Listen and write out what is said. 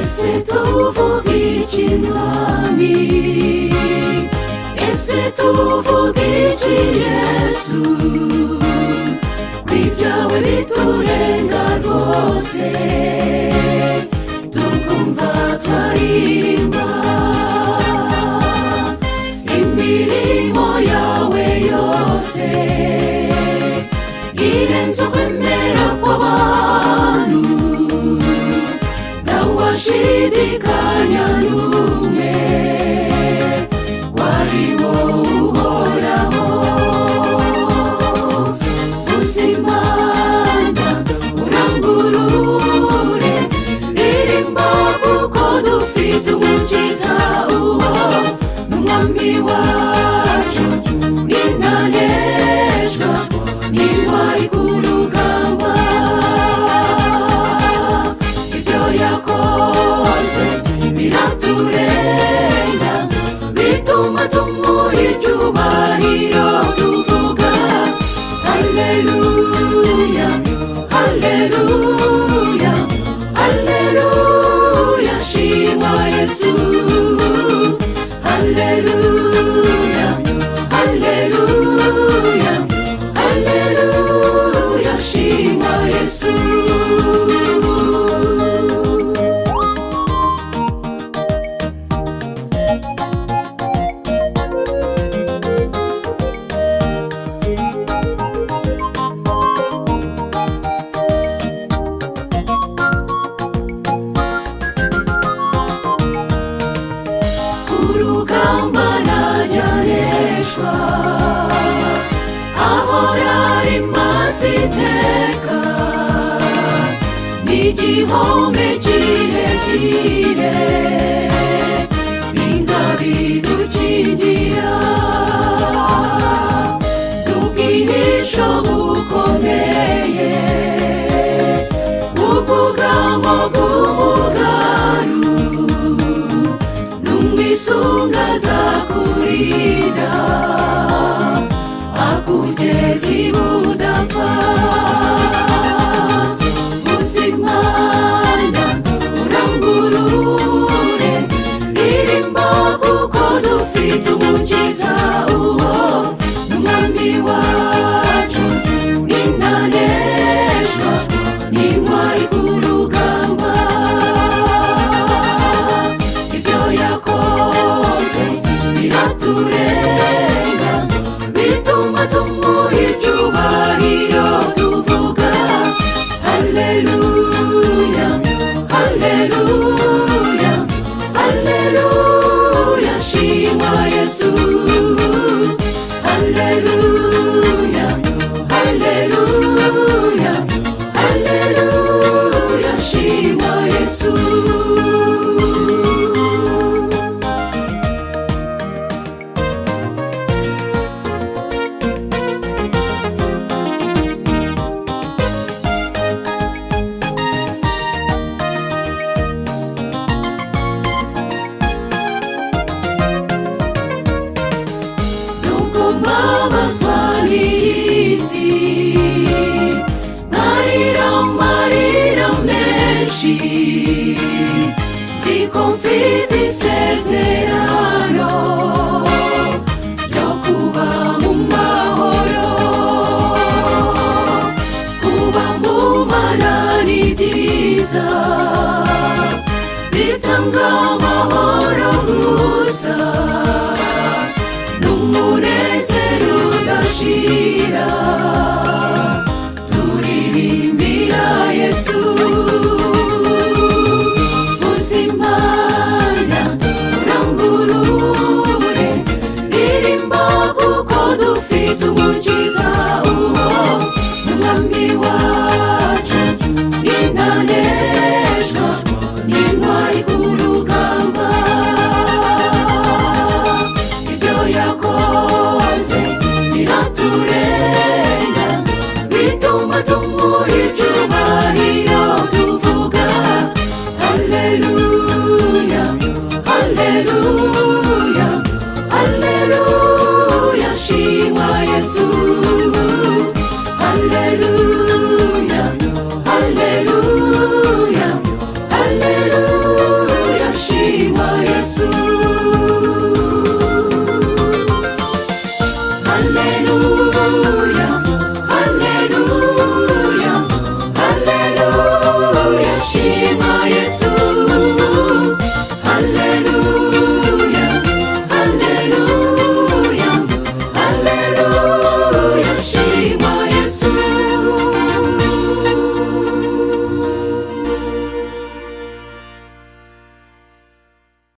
ese tuvuga iki mwami ese tuvuga iki yesu ibyawe biturenga rwose tukumva twaririmba imirimo yawe yose irenze ukwemera kw'abantu ntawashidikanya n'umwe wari wowe uhoraho uzimana urangurure ririmba kuko dufite umukiza uwo n'umwami wacu ninanejwa n'intwari ku rugamba ibyo yakoze biraturenga bituma tumuha icyubahiro tuvuga haleluya haleluya haleluya shima yesu haleluya haleluya haleluya shima yesu urugamba najyanishwa ahorari maso iteka n'igihome kirekire ingabidukingira ubwihisho bukomeye ubwugamo bw'umugaru n'umwisunga azakurinda akugeza ibudapfa uzimana urangurure ririmba kuko dufite umukiza uwo n'umwami wacu ninanejwa n'intwari ku rugamba ibyo yakoze biraturenga bituma tumuha icyubahiro tuvuga haleluya haleluya haleluya shima yesu haleluya haleluya haleluya shima yesu Nuko mbabazwa n'iyi si ntarira amarira menshi nzi ko mfite isezerano ryo kuba mu mahoro kuba mu mana ni byiza bitanga amahoro gusa n'umunezero udashira turirimbira yesu uzimana urangurure ririmba kuko dufite umukiza uwo n'umwami wacu ninanejwa n'intwari ku rugamba ibyo yakoze biraturenga bituma tumuha icyubahiro tuvuga haleluya haleluya